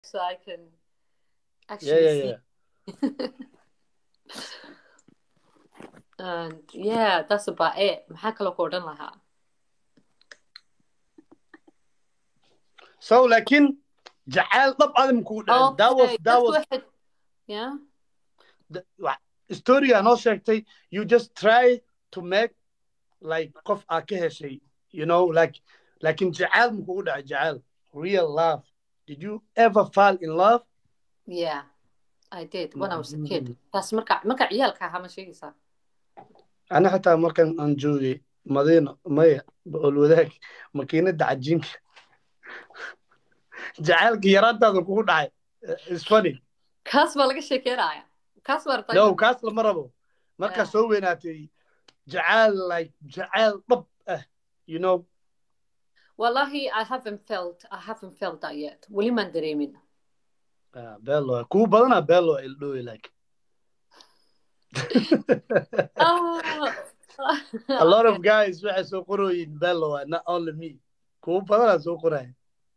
so I can yeah actually yeah see. yeah And yeah, that's about it. maxaa kaloo ku odhan lahaa so laakiin jacayl dhab adam kugu dhacay that was Okay, that dadku was waxay yeah the- wa- storyga noo sheegtay you just try to make like qof aa ka heshay you know like laakiin jacayl ma kugu dhacay jacayl real love did you ever fall in love yeah I did when I was a kid taas marka marka ciyaalka ahaa ma sheegaysaa ana xataa markan aan joogay madiino maya boqol wadaag makiinada cajiinka jacaylka yaraantaada kugu dhacay is funny kaas baa laga sheekeynaya kaas baa rabtaa no inaad- kaas lama rabo markaa Yeah. soo weynaatay jacayl like jacayl dhab ah you know wallahi I haven't felt I haven't felt that yet weli maan dareemin ah, bello kuwa badanaa bello ildhowi like a lot of guys waxay soo qorooyin bello ah, not only me kuwa badanaa soo qoraya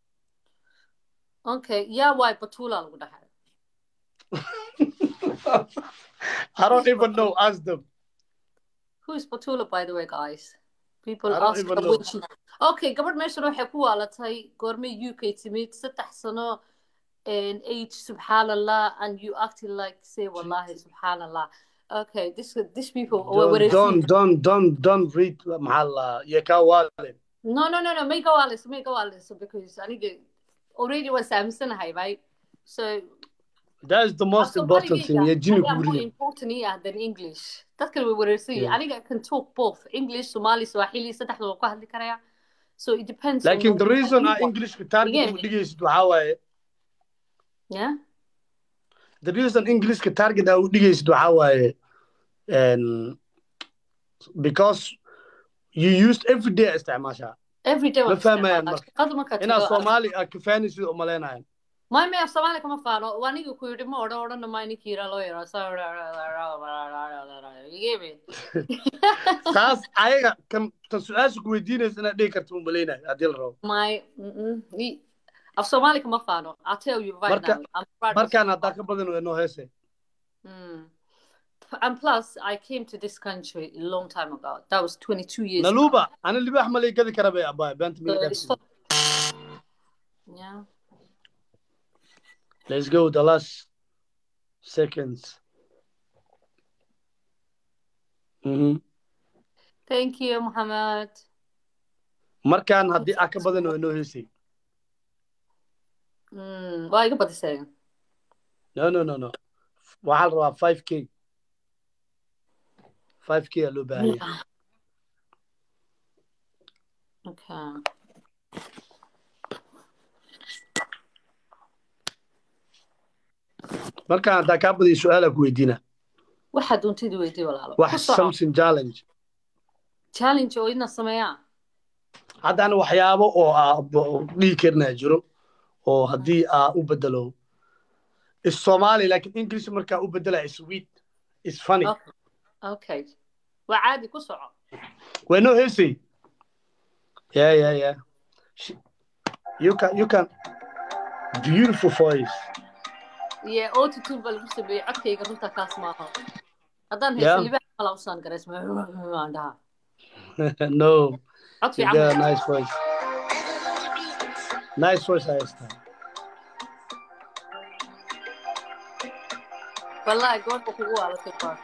okay yaa waay batula lagu dhahay I don't even know ask them Who is Batula, by the way, guys? People I don't ask even her know. when she... Okay, gabadh meeshan waxay ku waalatay goormay UK timid saddex sano and age subhanallah and you acting like say wallahi subhanallah. Okay, this this people were don't don't don't don't don't read maxaa la iyo kaa waalin No, no, no, no. May go Alice, may go Alice because I need to already was Samson high, right? So that is the most So important thing iyo jini ayaa more kuuriya important yeah, than English. Dadkan way wareersan yihiin. Yeah. Aniga I can talk both English, Somali, Swahili, saddexda waan ku hadli karaya. So it depends laakiin on the reason aa people. englishka target Yeah. u dhigaysid waxaa waaye Yeah? the reason englishka target aa u dhigaysid waxaa waaye and because you used every day aa isticmaashaa Every day Ma waan fahmayaan isticmaalaa. marka. Shaqada markaad inaad tago, soomaali aa kafaanaysid u malaynayan My may af Somali kama faano. Waa aniga ku yidhi ma odhan odhan ma ninki yira loo yaro. You get me? taas ayaga kan tan su-aasha ku weydiinaysa inaad dhigi karta u malaynayo haddii la rabo My mm-mm. Ni- af Somali kama faano. I'll tell you right Marka- now. I'm proud of markaan Somali. haddaa ka badan waa noo heese Mm. And plus, I came to this country a long time ago. That was 22 years naluuba ana libaax malay gadi kara bay abaay beenta ago. So miga it's dhaafsi yeah. let's go the last seconds Mhm. Thank you, Muhammad. markaan haddii aa ka badan waa noo heesay Mm. Waa iga badisay. no no no no waxaa la rabaa five k five k aa loo baahan yahay Yeah. Okay. markaan haddaa kaa badiyo su-aalaa ku weydiina Waxaad doontid weydii walaalo. wax Ku soco. something challenge Challenge oo ina sameeyaa. haddana waxyaabo oo aa bo- dhihi karnaa jiro oo haddii aa u bedelo is somali laakiin english markaa u bedela is sweet is funny Okay. Okay. Waa caadi ku soco. waa noo heesay yeah yeah yeah She- you can you can beautiful voice Iyo autotune baa lagu sameeyey codkayga runta kaas maaha. Haddaan Yeah. haysa libaax kala usaan gareys waan dhahaa. no Cod you fiican. got a ma- nice voice nice voice haysta Wallahi goorta kugu waalatay baa.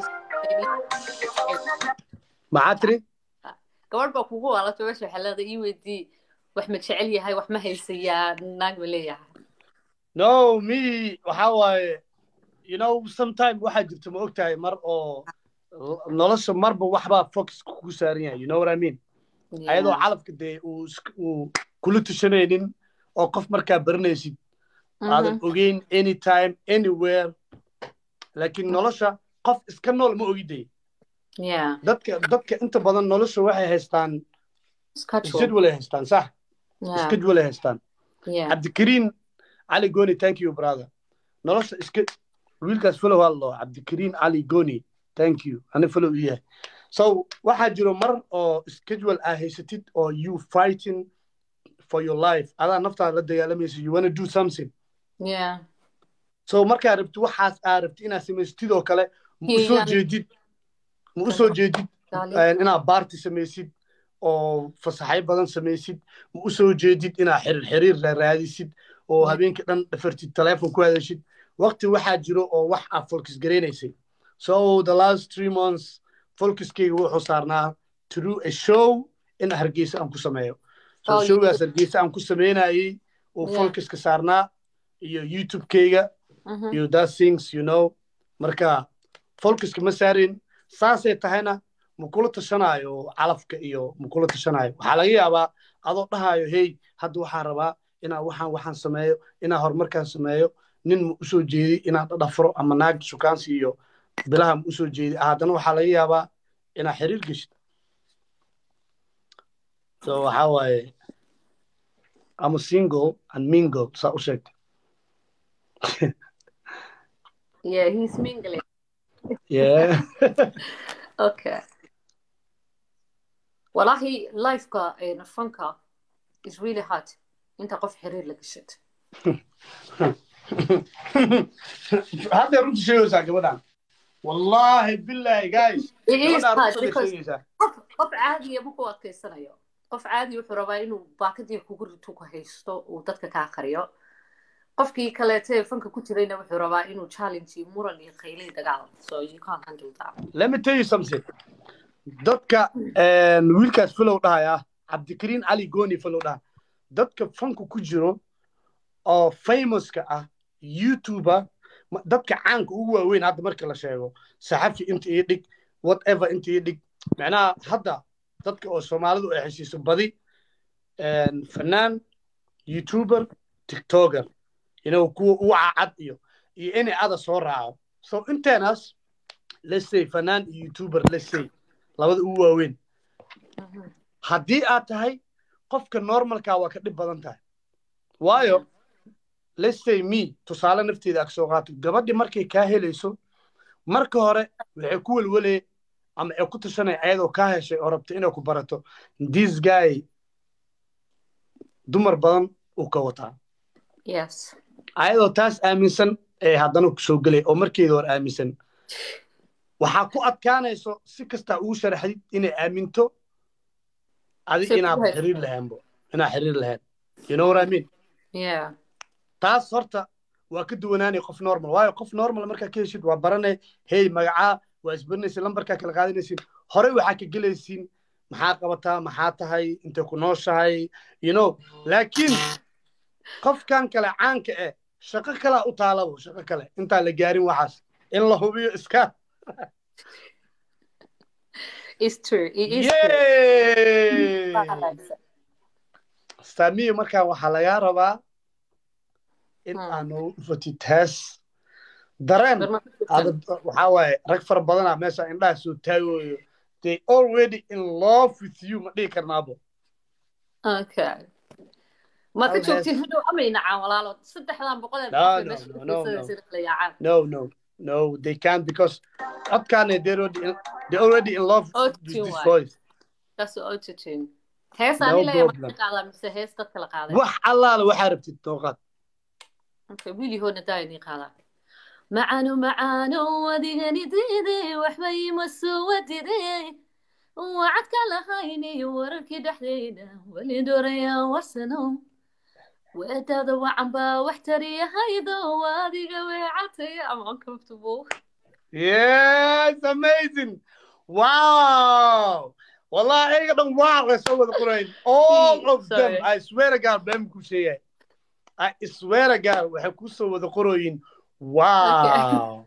maxaa tiri gabadh baa kugu waalatay meesha waxaa leedahay ii weydii wax ma jecel yahay wax ma haysayaa naag ma leeyahay no me waxa waaye you know sometime waxaa jirta ma ogtahay mar oo nolosha marba waxbaa focus kugu saaran yahay you know what I mean ayadoo calafka dee uu isk- uu kula tushanaynin oo qof markaa baranaysid aadan ogeyn anytime anywhere laakiin nolosha qof iska nool ma ogidee yeah dadka dadka inta badan nolosha waxay haystaan schedule jadwal ay haystaan sax yeah schedule ay haystaan yeah cabdikariin cali goni thank you brother nolosha iska wiilkaas follow hallo cabdikariin cali goni thank you ani follow u yahay so waxaa jiro mar oo schedule aa haysatid oo you fighting for your life adaa naftaada la dagaalamaysa you wanna do something yeah so markaa rabti waxaas aa rabti inaad samaystid oo kale ma u soo Yani- jeedid ma u soo jeedid Gali. een, inaad baarti samaysid oo fasaxyo badan samaysid ma u soo jeedid inaad xiriir xiriir ra- raadisid oo Mm. habeenkii dhan dhafartid teleefon ku hadashid waqti waxaa jiro oo wax aad folkis garaynaysay so the last three months folkiskayga wuxuu saarnaa to do a show in hargeysa aan ku sameeyo so Oh, you showgaas hargeysa aan ku sameynayay oo Yeah. folkiska saarnaa iyo youtube-kayga Mhm. iyo that things you know marka folkiska ma saarin saasay tahayna ma kula tashanaayo calafka iyo ma kula tashanaayo waxaa laga yaabaa adoo dhahayo hey hadda waxaan rabaa inaa waxaan waxaan sameeyo inaa horumarkaan sameeyo nin ma usoo jeedi inaa dhadhafro ama naag sukaansi iyo bilaha ma usoo jeedi haddana waxaa laga yaabaa inaa xiriir geshid so waxaa waaye ama single and mingle saa u sheegtay yeah he's mingling yeah okay والله لايفka een, fanka is really hard inta qof xiriir la gashad hadda runta sheegaysaa gabadhan wallaahi billahi guys It is gabadhaan hard runta because sheegaysaa qof qof caadiya ma ku adkaysanayo qof caadi wuxuu rabaa inuu baakadii kugu rito ku haysto uu dadka kaa qariyo qofkii kaleete fanka ku jirayna wuxuu rabaa inuu challenge iyo muran iyo qaylay dagaal so you can't handle that let me tell you something dadka een, wiilkaas filow dhahaya cabdikariin cali gooni filow dhaha dadka fanku ku jiro oo famouska ah youtuber ma- dadka caanka ugu waaweyn hadda marka la sheego saxafi inta ii dhig whatever inta ii dhig macnaha hadda dadka oo soomaalidu ay heshiiso badi een, fanaan youtuber tiktoker you know kuwa ugu cacad iyo iyo inay ada soo raaco so inteenaas let's say fanaan iyo youtuber let's say labada ugu waaweyn haddii aad tahay qofka normalka waa ka dhib badan tahay waayo let's say me tusaale nafteeda ag soo qaato gabadhi markay kaa helayso marka hore waxay ku welwelaya ama ay ku tashanaya ayadoo kaa heshay oo rabta inay ku barato this guy dumar badan uu ka wataa yes ayadoo taas aaminsan ee haddana ku soo gelay oo markeeda hor aaminsan waxaa ku adkaanayso si kastaa ugu sharaxdid inay aaminto adi Si inaad ku haysato. xiriir lahaanbo inaad xiriir lahayn you know what I mean yeah taas horta waa ka duwanaanay qof normal waayo qof normal markaa ka heshid waa baranay hey magacaa waa isbarinaysa lambarkaa kala qaadanaysid horey waxaa ka gelaysiin maxaa qabataa maxaa tahay intay ku nooshahay you know laakiin qofkan kale caanka eh shaqo kalaa u taalabo shaqo kale intaan la gaarin waxaas in la hubiyo iska it's true it is true yey saamiya markaan waxaa lagaa rabaa in Hmm. aad noogu dhufatid taas dareen Barma ku jirtaan. ada waxaa waaye rag fara badanaa meesha indhaha soo taagooyo they already in love with you ma dhihi karnaabo okay ma ka Hal hees. joogtiin hadhow amay nacaan walaalo saddexdan boqol ee No, boqol ee no, meesha no, ku no, fiirsanaysa no. inay kala yaacaan no no no they can't because codkaane they already in, they already in love Oh, with too this much. voice taas oo autotune hees No ani leeyahay problem. ma qaadaa mise hees dad kala qaaday wax allaale waxaa rabtid nooqaad okay wiilihoodna daa inay qaadaa macaano macaano adigani diide waxba ima soo wadide wacadka lahayni wararkii dhexdeyda weli doraya warsano weedada wacan baa wax tariyahaydo adiga weecatay am uncomfortable yes amazing wow wallahi ayaga dhan waa way soo wada qorayn all of them Sorry. i swear to god been ku sheegay i swear to god waxay ku soo wada qorooyin wow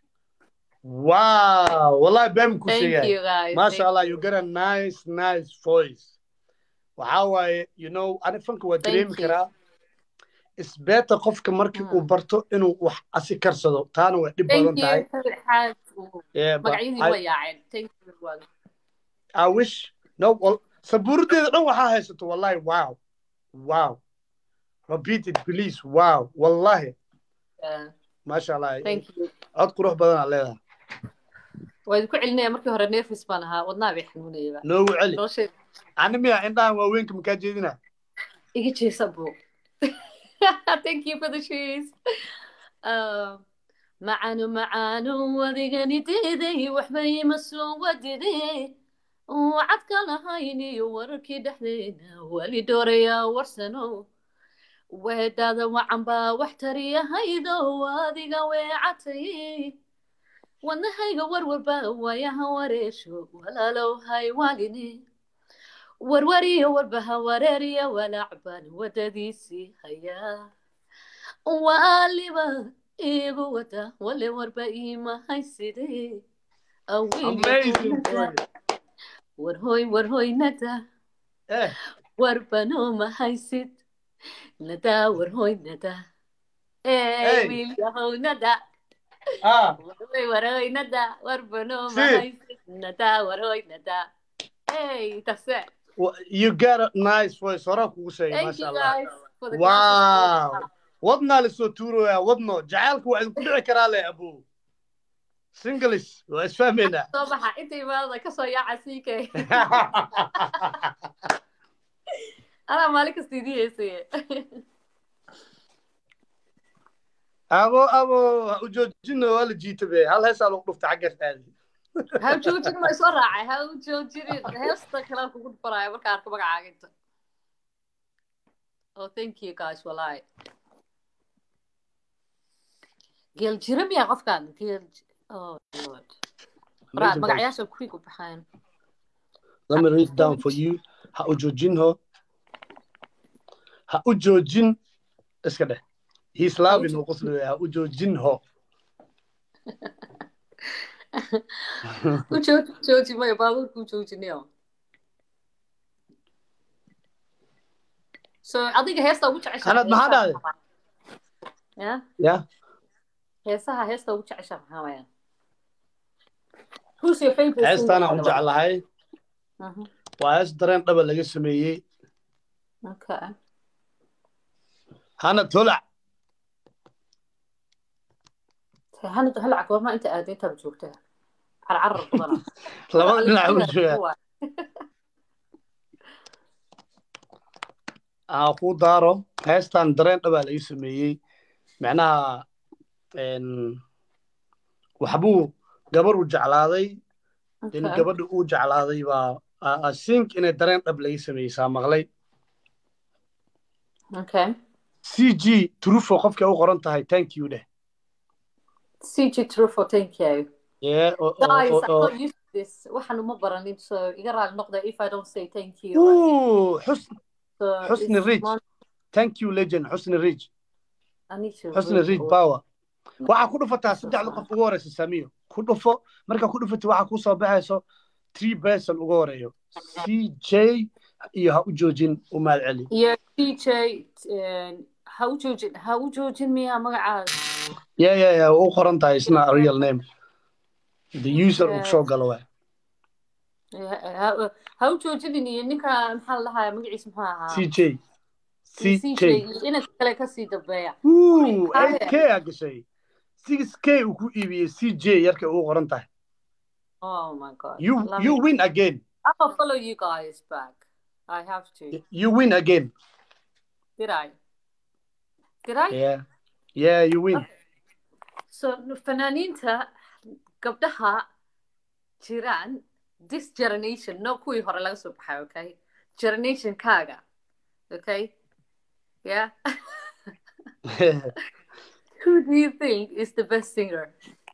wow wallahi been ku thank sheegay you guys Masha Thank Allah, you got a nice, nice voice. Waxaa waaye, you know, ani fanka waa Thank dareemi you. karaa. It's better qofka markii uu Mm. barto inuu wax asi karsado. Taana waa dhib thank badan tahay. you xaaj Yeah, but magacyadii I, waa yaaceen thank you everyone I wish, no, well, sabuuradeeda dhan waxaa haysato, wallahi, wow. Wow. Repeat it, please. Wow. Wallahi. Yeah, Masha Allah. thank you Cod qurux badan aa leedahay. waa idinku celinaya markii hore nervous baan ahaa wadnaha bay xanuunayaba Noogu celi. nolosheed Ani miya indhahan waaweynka makaa jeedina. iga jeesa buu thank you for the shoes uh, macaanu macaanu wadigani diiday waxba ima soo wadide wacadka lahayn iyo wararkii dhexdeena weli doorayaa warsano weedada wacan baa wax tariyahaydo adiga weecatay wadnahayga warwarba waayaha wareesho walaalow hay waaline warwariyo warbaha wareeriya walaacban wadadiisii hayaa waaliba iigu wada wale warba iimahayside Amazing story. warhoy warhoy nada Eh, warbano mahaysid nada warhoy nada Hey. ee wiilyahow nada ah, warhoy warhoy nada warbano Si. mahaysid nada warhoy nada hey that's it wa- you got a nice voice. Horaa kugu sheegay, thank masha you Allah. guys for the Wow. classes. wadnaa lasoo tuuraya wadno jacaylka waa idinku dhici karaa le abu singlis waa isfahmaynaa soo baxa inta imaadada kasoo yaaca siikay anaa maalin kasta idii heesaye abo abo ha u joojino waa la jiita be hal heesaa lagu dhufta xaggaas aadi ha u joojin ma soo raacay ha u joojinin heesta kale kugu dhufanaayo marka arko magacaaga inta oh thank you guys walaahi geel jira miyaa qofkan geel oh lord Ra- magacayaasha kuwii ku baxayan Let me read down for you. Ha u joojin ho. Ha u joojin iska dheh. He's loving uu qoslaya ha u joojin ho. u jooji jooji maya baabuurka u joojinayo so adiga heesta ugu jeceshahay Hanad, maxaa heesaha dhahday? maxaa? ya Yeah. heesaha heesta ugu jecesha maxaa waya who's your favorite Heestaan singer, aan by u the way? jeclahay. Mhm. Waa hees dareen dhaba laga sameeyey. okay Hanad holac. hanad halac goorma inta aad intaad joogta carcarar badana Labada dhinac u jooga. aan ku daaro heestan dareen dhabaa laga sameeyey macnaha een, waxbuu gabar u jeclaaday in Okay. gabadha uu jeclaaday baa I- I think inay dareen dhab laga sameeyey saa maqlay okay c g trufo qofkay u qoran tahay thank you dheh CG Truffaut, thank you. Yeah, oo- oo- Guys, oo- I'm oo- not used to this. waxaan uma baranin, so iga raali noqda if I don't say thank you. Ooh, Xusn- So Husni it's Rich. mon- thank you legend xusni rich I need to xusni read rich all- power waxaa ku dhufataa saddexda qof ugu horeysa samiyo ku dhufo markaa ku dhufatay waxaa kuu soo baxayso three person ugu horeeyo c j iyo ha u joojin u mahad celi Yeah, DJ, uh, ha u joojin ha u joojin miyaa magacaada ya ya ya u qoran tahay isna real name the user uu Yeah. soo galo waay Yeah, ha- ha u joojinin iyo ninka maxaa la dhahaa magaciisa muxuu ahaa c j c CJ j iyo inanka kale kasii dambeeya Ooh, Haya. 8k aa gashay 6k uu ku iibiyey c j yarkay ugu qoran tahay oh my god you Love you it. win again I'm gonna follow you guys back I have to you win again did I did I yeah yeah you win so fanaaniinta gabdhaha jiraan this generation no kuwii hore laga soo baxay okay generation kaaga okay yeah who do you think is the best singer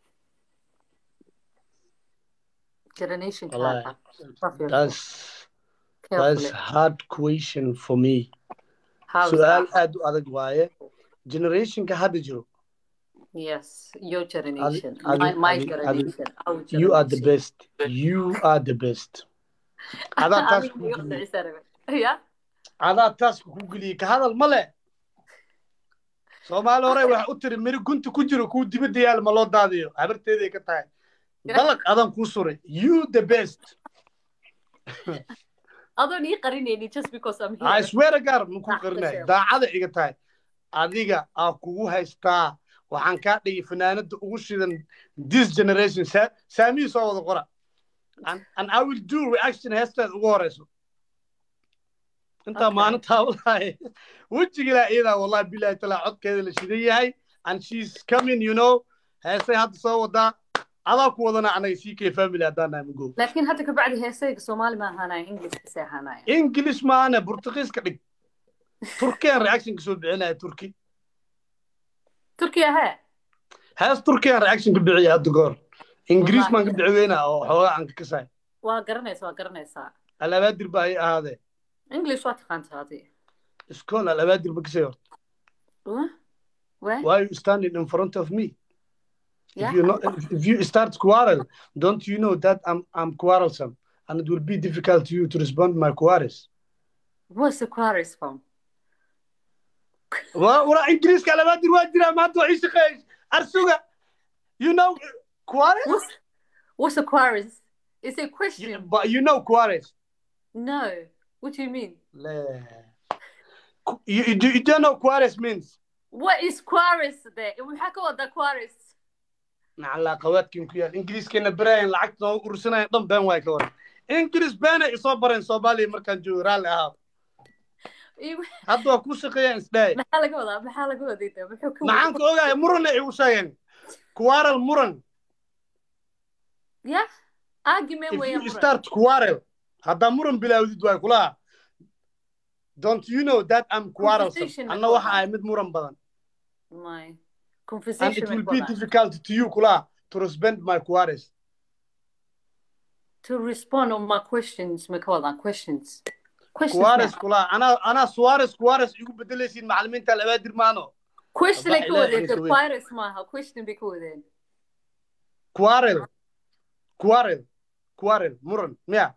generation Wallahi, kaaga Love your that's carefully. that's hard question for me How is su-aal that? aad u adag waaye generationka hadda jiro yes your generation Adi- my, my adi- adi- generation our you are the generation. best you are the best adaa taas Adiga ku iyo geliyey Ciise Rabe. yeah adaa taas ku geliyey ka hadal ma le soomaali hore waxa u tiri miri gunta ku jiro kuu dibadda yaal ma loo daadiyo habarteeday ka tahay dalaq adan kuu suray you the best adoon ii qarinayni just because I'm I here swear to God ma kuu Ah, qarinayo sure. daacada iga tahay adiga aa kugu haystaa waxaan kaa dhigay fanaanada ugu shidan this generation Sa- saamihii soo wada qora and, and I will do reaction heestaad ugu horeyso intaa Okay. maalintaa walahi wejigilaa iyadaa wallahi bilahi talaa codkeeda la shidan yahay and she's coming you know heesay hadda soo wadaa adaa ku wadana anaga sii kay family haddaan nahay mago laakiin hadda ka bacdi heesayga soomaali ma ahaanaya english kasii ahaanaya english maana burtuqiiska dhig turkiyan reactionka soo bixinaya turki turkiya hee hees turkiyan reactionka bixiyay hadda goor ingiriis Wallahi. baan ka bixi weynaa oo xoogaa aan ka kasaay waa garanaysa waa garanaysaa alabaadir baa ay ahaadee english waa taqaantaa adi iskool alabaadir ba kasay horta Wah? Wah? why are you standing in front of me Yeah. if you not, if, if you start quarrel, don't you know that I'm I'm quarrelsome and it will be difficult to you to respond my quarrels. What's the quarries from? Wa wala English kala ma dir wajira ma to ish qeesh arsuga. You know quarrels? What's, what's the quarries? Is it a question? You, but you know quarrels. No. What do you mean? Le. You, you, do- you don't know quarrels means. What is quarries there? Maxaa ka wada quarries? Nacala qawaadkin ku yaal Ingiriiskana barayaan lacagta noo ursanayaan dhan been waay ka waran. Ingiriis been ay soo bareen Soomaaliya markaan joogo raalli ahaa. Iyo- Hadda waa ku shaqeeyaan isdhaay. Maxaa laga wadaa? Maxaa laga waday? dee? Muxuu ka maxaan ka ogaaya muran ay igu sheegeen quarrel muran Yeah. Argument if way you start quarrel haddaa muran bilaawdid waay kulaha don't you know that I'm quarrelsome Conversation anna with waxa Allah. ahay mid muran badan My and conversation it will with be God. difficult to you kulaha to respond my quarrels To respond on my questions, ma ka wadaa questions. Questions. quarrels now. kulaha anaa anaa suarez quarrels igu bedelaysiin macalimiinta labaadir maano Question ay ka Ilaahay wadeen. isu weyn. Quarries maaha. Question bay ka wadeen. quarrel quarrel quarrel muran miya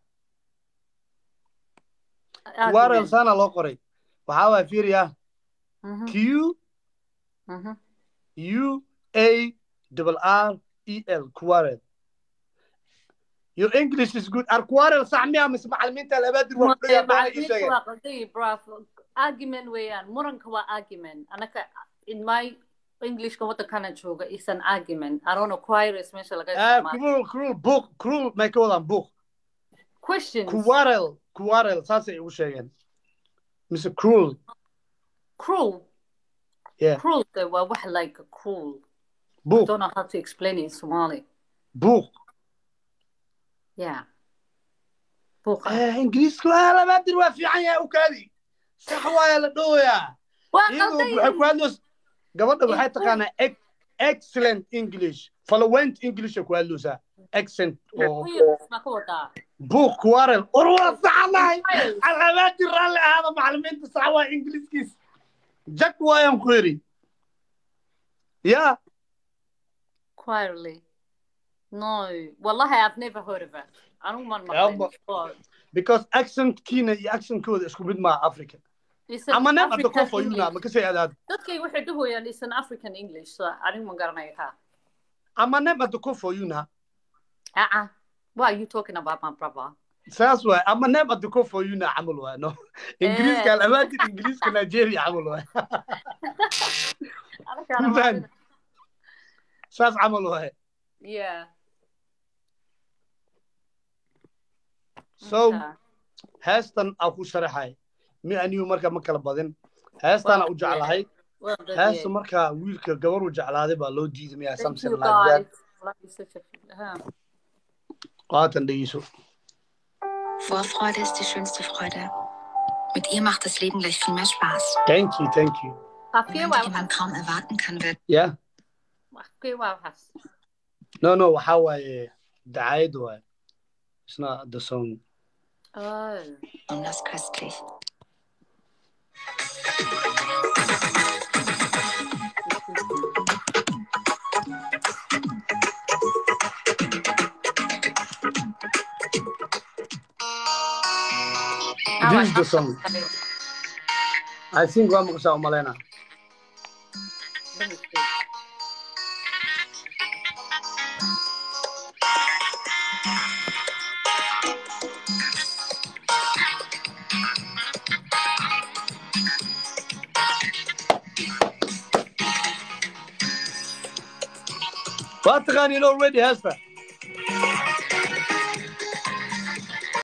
quarrel Argument. saana loo qoray waxaa waay fiiriya Mhm, q mhm. U A double R E L quarrel. Your English is good. Ar quarrel sax miya mise macalimiinta labaadir waa ku dhayaa doona ii Macallimiintu sheegeen. waa qalday, bruv. Argument weeyaan. Muranka waa argument. Anaka in my Englishka waddankana jooga is an argument. I don't know quarries meesha laga Ah, isticmaalo. cruel, cruel, book, cruel, may ka wadaan book. Questions. Quarrel, quarrel, saasay igu sheegeen. Mise cruel, Cruel. Yeah. Cruel. They were wax like cruel. I book, don't know how to explain it in Somali. book. Yeah. Buuqa. Eh, Ingiriisku ah labaadir waa fiican yahay u kaadi. Sax waaya la dhooyaa. Waa Iyadu qalday. waxay ku hadloos gabadha waxay It's taqaanaa ex- excellent English. Fluent English ay ku hadloosaa. Accent oo Queers ma ka wadaa. book quarrel. War waa saxanahay. Queers. Alaabaadii raalli ahaada macalimiinta sax waa Ingiriiskiis. Jak waayaan ku yidhi. Yeah. Quietly. No. Wallahi, I've never heard of it. I don't want Yeah, my but- but Because accent kiina iyo accentkooda isku mid maaha Africa. it's an Ama neem hadda African kofo yuna ma English. kasii adaad. Dadkay waxay dhahooyaan it's an African English, so anigu ma garanayo kaa. Ama neem hadda kofo yuna. Uh-uh. What are you talking about, my brother? Saas waay. Ama neem hadda kofo yuna camal waay. No. Ingiriiska alaabaadii Ingiriiska Nigeria camal waay. I don't care Faham. about it. Saas camal waay. Yeah. So, Okay. heestan aan ku sharaxay. Mi anigu marka ma kala badin. Heestaan u jeclahay. Well done, heesta yeah. markaa wiilka gabar uu jeclaaday baa loo diiday miyaa Thank something you, like that guys. Love you such a huh. qaatan dhegeyso Vorfreude ist die schönste Freude. Mit ihr macht das Leben gleich viel mehr Spaß. thank you thank you Afkee waa Moment, den man kaum erwarten kann, wird yeah afkee waa waxaas. no no waxaa waaye dacayad waaye it's not the song Oh. besonders köstlich. this is the song i think waa maqashaa umaleyna Let me see. waa taqaaniin already heesta